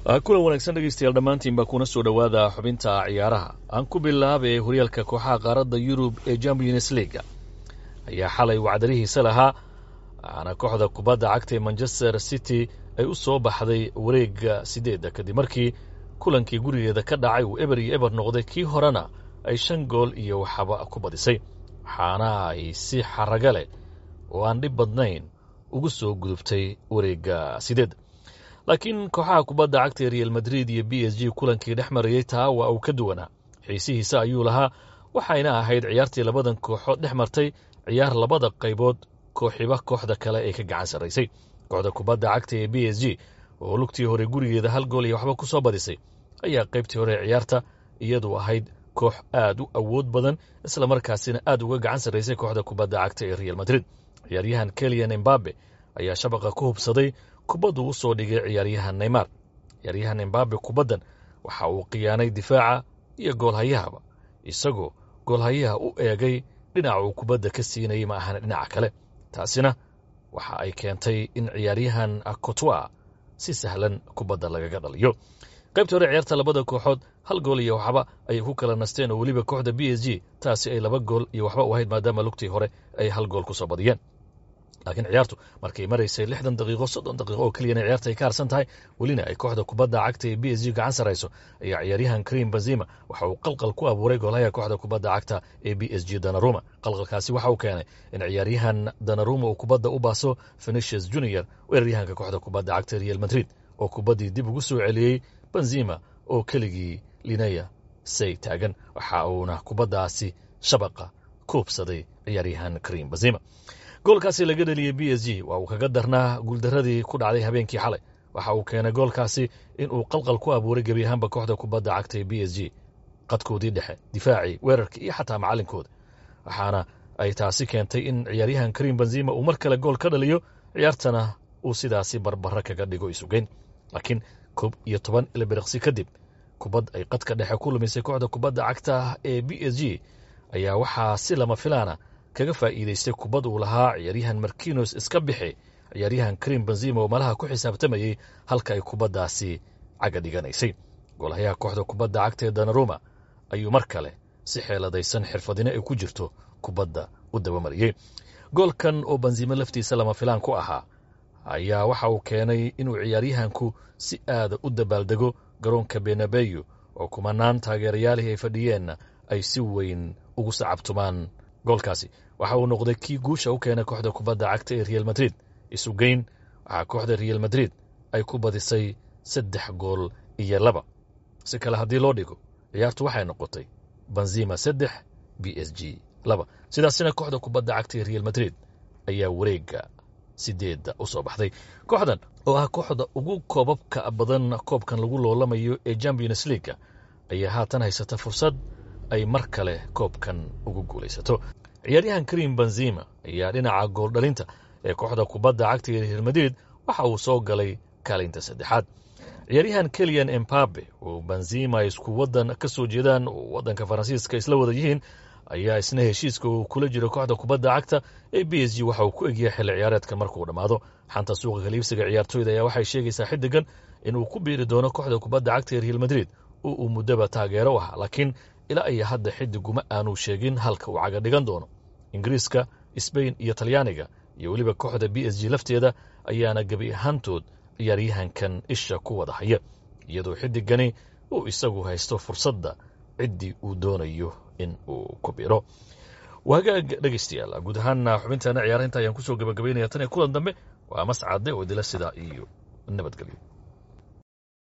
kulan wanaagsan dhegeystayaal dhammaantiinba kuna soo dhowaada xubinta ciyaaraha aan ku bilaabay horyaalka kooxaha qaaradda yurub ee champions leaga ayaa xalay wacdarihiisa lahaa waxaana kooxda kubadda cagta ee manchester city ay u soo baxday wareegga sideedda kadib markii kulankii gurigeeda ka dhacay uu eber iyo eber noqday kii horena ay shan gool iyo waxaba ku badisay waxaana ay si xaraga leh oo aan dhib badnayn ugu soo gudubtay wareegga sideedda laakiin kooxaha kubadda cagta ee real madrid iyo b s g kulankii dhex marayey taa waa uu ka duwanaa xiisihiisa ayuu lahaa waxayna ahayd ciyaartii labadan kooxood dhex martay ciyaar labada qaybood kooxiba kooxda kale ay ka gacan sarraysay kooxda kubadda cagta ee b s g oo lugtii hore gurigeeda hal gool iyo waxba ku soo badisay ayaa qaybtii hore ciyaarta iyadu ahayd koox aad u awood badan isla markaasina aad uga gacan sarraysay kooxda kubadda cagta ee real madrid ciyaaryahan keliyan embabe ayaa shabaqa ku hubsaday kubaddu u soo dhigay ciyaaryahan neymar ciyaaryahan embabe kubaddan waxa uu khiyaanay difaaca iyo goolhayahaba isagoo goolhayaha u eegay dhinaca uu kubadda ka siinayay ma ahan dhinaca kale taasina waxa ay keentay in ciyaaryahan cotwa si sahlan kubadda lagaga dhaliyo qaybta hore ciyaarta labada kooxood hal gool iyo waxba ayay ku kala nasteen oo weliba kooxda b s g taasi ay laba gool iyo waxba u ahayd maadaama lugtii hore ay hal gool ku soo badiyeen laakiin ciyaartu markay maraysay lixdan daqiiqo soddon daqiiqo oo keliyana ciyaarta ay ka harsan tahay welina ay kooxda kubadda cagta ee b s g gacan sarayso ayaa ciyaaryahan karim benzima waxa uu qalqal ku abuuray goolhaya kooxda kubadda cagta ee b s g danaruma qalqalkaasi waxa uu keenay in ciyaaryahan danaruma uu kubadda u baaso fenicius junior weeraryahanka kooxda kubadda cagta real madrid oo kubaddii dib ugu soo celiyey benzima oo keligii linaya say taagan waxa uuna kubaddaasi shabaqa kuubsaday ciyaaryahan karim benzima goolkaasi laga dheliyey b s g waa uu kaga darnaa guuldaradii ku dhacday habeenkii xalay waxa uu keenay goolkaasi in uu qalqal ku abuuray gebi ahaanba kooxda kubadda cagta ee b s g qadkoodii dhexe difaacii weerarkii iyo xataa macalinkooda waxaana ay taasi keentay in ciyaaryahan karim benzima uu mar kale gool ka dhaliyo ciyaartana uu sidaasi barbara kaga dhigo isugeyn laakiin koob iyo toban ilbiriqsi kadib kubad ay qadka dhexe ku lumisay kooxda kubadda cagta ee b s g ayaa waxaa si lama filaana kaga faa'iidaystay kubad uu lahaa ciyaaryahan markinos iska bixi ciyaaryahan karim benzima oo malaha ku xisaabtamayey halka ay kubaddaasi caga dhiganaysay goolhayaha kooxda kubadda cagta ee danaruma ayuu mar kale si xeeladaysan xirfadino ay ku jirto kubadda u dabamariyey goolkan oo benzima laftiisa lama filaan ku ahaa ayaa waxa uu keenay inuu ciyaaryahanku si aada u dabaaldego garoonka benabeyo oo kumanaan taageerayaalihii ay fadhiyeenna ay si weyn ugu sacabtumaan goolkaasi waxa uu noqday kii guusha u keenay kooxda kubadda cagta ee real madrid isugeyn waxaa kooxda real madrid ay ku badisay saddex gool iyo laba si kale haddii loo dhigo ciyaartu waxay noqotay benzima saddex b s g laba sidaasina kooxda kubadda cagta ee real madrid ayaa wareegga sideedda u soo baxday kooxdan oo ah kooxda ugu koobabka badan koobkan lagu loolamayo ee champions leaga ayaa haatan haysata fursad ay mar kale koobkan ugu guulaysato ciyaaryahan karim benzima ayaa dhinaca gooldhalinta ee kooxda kubadda cagta ee real madrid waxa uu soo galay kaalinta saddexaad ciyaaryahan keliyan embabe oo benzima ay isku waddan ka soo jeedaan oo waddanka faransiiska isla wada yihiin ayaa isna heshiiska uu kula jiro kooxda kubadda cagta ee b s g waxa uu ku egyahay xilli ciyaareedkan markuu dhammaado xanta suuqa kaliibsiga ciyaartooyda ayaa waxay sheegaysaa xiddigan inuu ku biiri doono kooxda kubadda cagta ee real madrid oo uu muddaba taageero u ahaa laakiin ilaa iyo hadda xiddiguma aanu sheegin halka uu caga dhigan doono ingiriiska sbain iyo talyaaniga iyo weliba kooxda b s g lafteeda ayaana gebi ahaantood ciyaaryahankan isha ku wada haya iyadoo xiddigani uu isagu haysto fursadda ciddii uu doonayo in uu ku biro wagaag dhegaystayaal guud ahaana xubintaana ciyaarahinta ayaan kusoo gabagabaynaya tan iyo kulan dambe waa mascade oo idila sidaa iyo nabadgelyo